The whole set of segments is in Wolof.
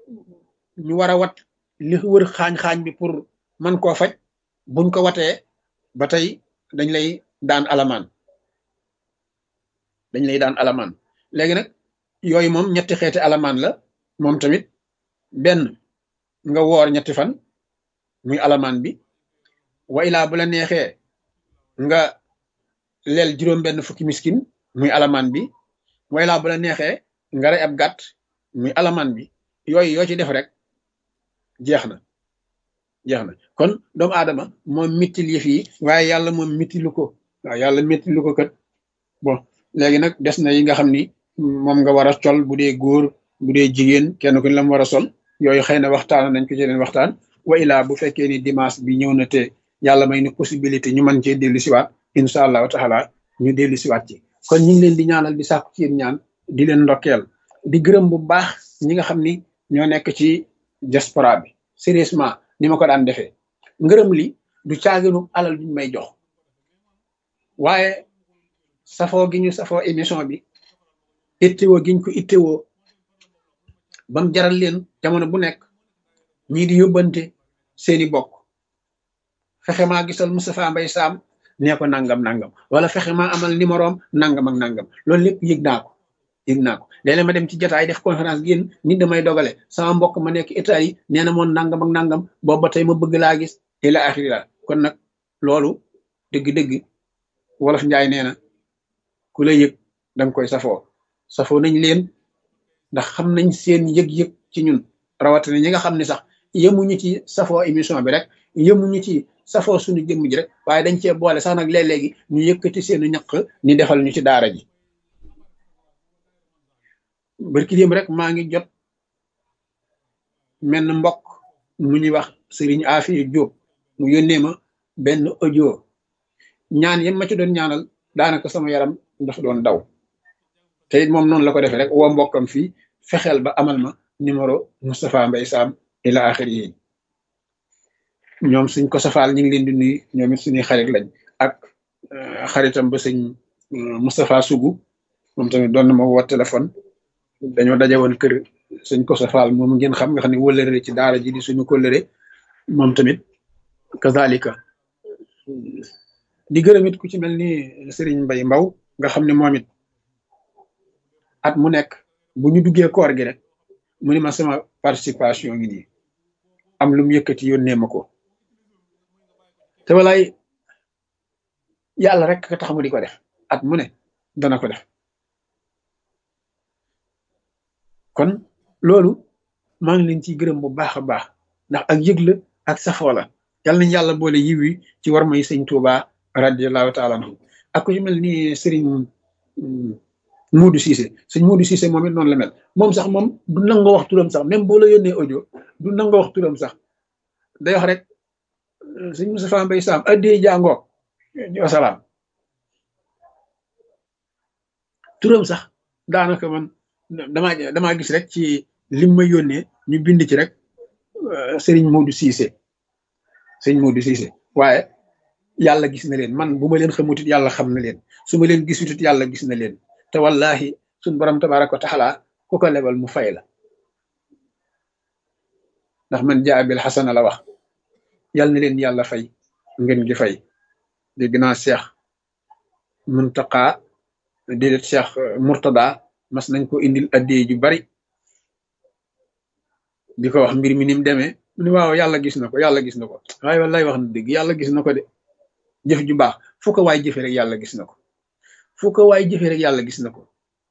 ñu war a wat li wër xaañ-xaañ bi pour man koo faj buñ ko watee ba tey dañ lay daan alamaan dañ lay daan alamaan léegi nag yooyu moom ñetti xeeti alamaan la moom tamit benn nga woor ñetti fan muy alamaan bi wa ilaa bu la neexee nga leel juróom benn fukki miskin muy alamaan bi wa ilaa bu la neexee nga rey ab gàtt muy alamaan bi yooyu yoo ci def rek jeex na jeex na kon doomu aadama moom mittil yëf yi waaye yàlla moom mittilu ko waaw yàlla mittilu ko kat bon léegi nag des na yi nga xam ni moom nga war a sol bu dee góor bu dee jigéen kenn ku ne la mu war a sol yooyu xëy na waxtaan nañ ko ci leen waxtaan wa ilaa bu fekkee ni dimanche bi ñëw na te yàlla may ni possibilité ñu mën cee dellu siwaat incha allahu taala ñu dellu siwaat ci kon ñu ngi leen di ñaanal di sàkku ci yéen ñaan di leen ndokkeel di gërëm bu baax ñi nga xam ni ñoo nekk ci diaspora bi sérieusement ni ma ko daan defee ngërëm li du caaginu alal duñ may jox waaye safoo gi ñu safoo émission bi ittewoo giñ ko ittewoo bam jaral leen jamono bu nekk ñii di yóbbante seeni bokk fexe maa gisal Moustapha Mbaye Sam nee ko nangam nangam wala fexe maa amal numéroom nangam ak nangam loolu lépp yëg naa ko yëg naa ko léeg-léeg ma dem ci jotaay def conférence génn nit damay dogale sama mbokk ma nekk état yi nee na moon nangam ak nangam boobu ba tey ma bëgg laa gis ila axiri la kon nag loolu dëgg-dëgg wolof njaay nee na ku la yëg danga koy safoo safoo nañ leen ndax xam nañ seen yëg-yëg ci ñun rawatina ñi nga xam ne sax yemuñu ci safoo émission bi rek yemuñu ci safoo suñu jëmm ji rek waaye dañ cee boole sax nag léeg-léegi ñu yëkkati seenu ñaq ni defal ñu ci daara ji barki démb rek maa ngi jot menn mbokk mu ñuy wax Serigne Afiya Diop mu yónnee ma benn audio ñaan yem ma ci doon ñaanal daanaka sama yaram ndax doon daw te it moom noonu la ko defee rek woo mbokkam fii fexeel ba amal ma numéro Moustapha Mbaye Sam ila axiri yi ñoom suñ ko safaal ñu ngi leen di nuyu ñoom it suñuy xarit lañ ak xaritam ba sëñ Moustapha Sougou moom tamit doon na ma woo téléphone dañoo daje woon kër suñ ko safaal moom ngeen xam nga xam ne wëlëre ci daara ji di suñu kóllëre moom tamit kazalika di gërëm it ku ci mel ni Serigne Mbaye Mbaw nga xam ne moom it at mu nekk bu ñu duggee koor gi rek mu ni ma sama participation ngi nii am lu mu yëkkati yónnee ma ko te walaay yàlla rek ka tax mu di ko def at mu ne dana ko def kon loolu maa ngi leen ciy gërëm bu baax a baax ndax ak yëg la ak safoo la yal nañ yàlla boole yiw yi ci war may sëñ Tuuba radiallahu taala anhu ak ku ci mel ni sëriñ Moodu Cissé sëñ Moodu Cissé moom it noonu la mel moom sax moom du nangoo wax turam sax même boo la yónnee audio du nangoo wax turam sax day wax rek sëñ Moustapha Mbaye Sam addee jàngoog wasalaam turam sax daanaka man damaa damaa gis rek ci lim ma yónnee ñu bind ci rek sëriñ Moodu Cissé sëñ Moodu Cissé waaye yàlla gis na leen man bu ma leen xamutit yàlla xam na leen su ma leen gisutit yàlla gis na leen te wallahi suñ borom tabaraka wa taala ku ko lebal mu fay la ndax man jaa bil xasana la wax yàlla na leen yàlla fay ngeen gi fay dégg naa Cheikh Muntaqa déedéet Cheikh Murtada mas nañ ko indil addee ju bari di ko wax mbir mi ni mu demee mu ne waaw yàlla gis na ko yàlla gis na ko waaye wallaay wax na dëgg yàlla gis na ko de jëf ju baax fu ko waay jëfe rek yàlla gis na ko fu ko waay jëfe rek yàlla gis na ko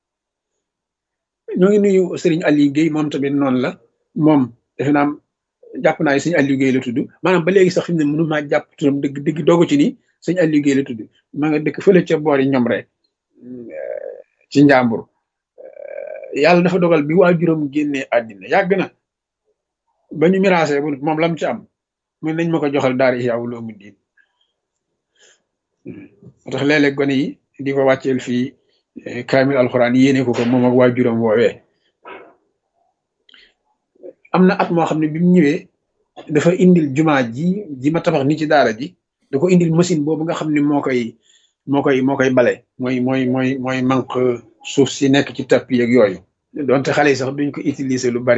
ñoo ngi nuyu Serigne Aliou Guèye moom tamit noonu la moom defe naa jàpp naa sëñ Aliou Guèye la tudd maanaam ba léegi sax fi mu ne mënu maa jàpp turam dëgg dëgg doogu ci nii sëñ Aliou Guèye la tudd maa nga dëkk fële ca boori ñoom rek ci njàmbur yàlla dafa dogal bi waajuram génnee àddina yàgg na ba ñu miraasee bu moom lam ci am mun nañ ma ko joxal daara Ihya Ulumuddin moo tax léeg-léeg gone yi di ko wàcceel fii kaamil alxuraan yéene ko ko moom ak waajuram woowee am na at moo xam ne bi mu ñëwee dafa indil jumaa ji ji ma tabax ni ci daara ji da ko indil machine boobu nga xam ne moo koy moo koy moo koy bale mooy mooy mooy mooy manque suuf si nekk ci tapis ak yooyu donte xale yi sax duñ ko utiliser lu bari